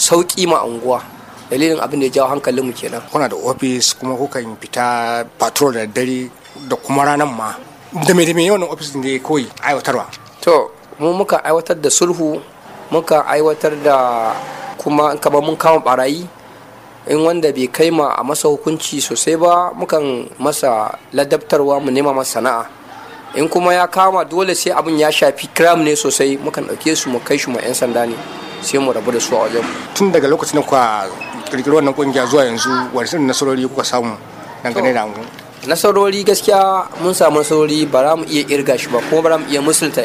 sauki ma unguwa dalilin abin da ya jawo hankalinmu kenan kuna da ofis kuma kukan fita patrol da dare da kuma ranar ma da me da me yawan ofis da kawai aiwatarwa to mu muka aiwatar da sulhu muka aiwatar da kuma kama mun kama barayi in wanda bai kai ma a masa hukunci sosai ba mukan masa ladabtarwa mu nema masa sana'a in kuma ya kama dole sai abin ya shafi kiram ne sosai mukan ɗauke su mu kai shi ma 'yan sanda ne sai mu rabu da su a wajen tun daga lokacin da kuka kirkiri wannan kungiya zuwa yanzu wani irin nasarori kuka samu dangane da angon nasarori gaskiya mun samu nasarori ba za mu iya irga shi ba kuma ba za mu iya musulta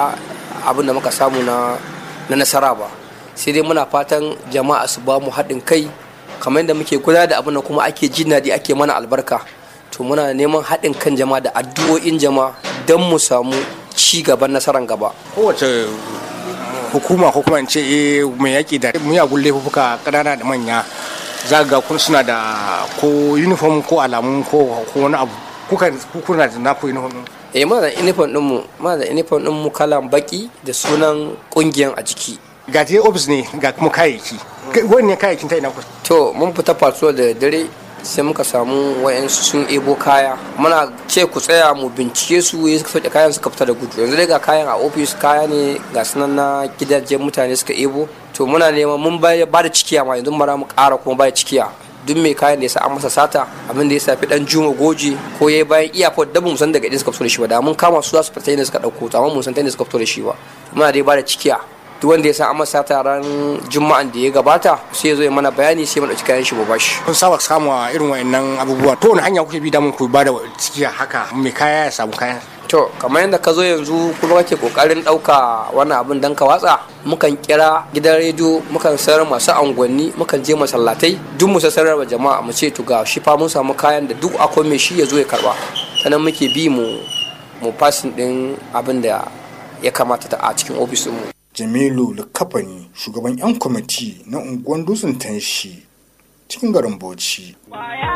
abin da muka samu na nasara ba sai dai muna fatan jama'a su ba mu haɗin kai kamar yadda muke gudanar da abin da kuma ake jin daɗi ake mana albarka to muna neman haɗin kan jama'a da addu'o'in jama'a don mu samu ci gaban nasarar gaba kowace hukuma ko kuma in ce eh mai yaƙi da miyagun laifuka ƙanana da manya za ga kun suna da ko uniform ko alamu ko wani abu kuka kuna da naku uniform eh muna da uniform din mu muna da uniform din mu kalan baki da sunan kungiyan a jiki ga dai office ne ga kuma kayayyaki wani kayayyakin ta ina ku to mun fita patrol da dare sai muka samu wayansu sun ebo kaya muna ce ku tsaya mu bincike su ya suka sauke kayan suka fita da gudu yanzu dai ga kayan a ofis kaya ne ga sunan na gidajen mutane suka ebo to muna neman mun ba da cikiya ma yanzu mara mu ƙara kuma ba da cikiya duk mai kayan da ya sa an masa sata abin da ya safi dan juma goje ko ya bayan iyafot da mun san daga inda suka fito da shi ba da mun kama su za su fita inda suka dauko to amma mun san inda suka fito da shi ba muna dai ba da cikiya duk wanda ya sa an masa sata ran juma'an da ya gabata sai ya zo ya mana bayani sai mu dauki kayan shi mu bashi kun saba samu irin wayannan abubuwa to wani hanya kuke bi da mun ku ba da cikiya haka mai kaya ya samu kayan to kamar yadda ka zo yanzu kuma kake kokarin ɗauka wannan abin dan ka watsa mukan kira gidan rediyo mukan sayar masu angwanni mukan je masallatai duk mu sanar wa jama'a mu ce to ga shi fa mun samu kayan da duk akwai mai shi ya zo ya karba sannan muke bi mu mu fasin din abin da ya kamata ta a cikin ofisin mu jamilu likafani shugaban 'yan kwamiti na unguwan dutsen tanshi cikin garin bauchi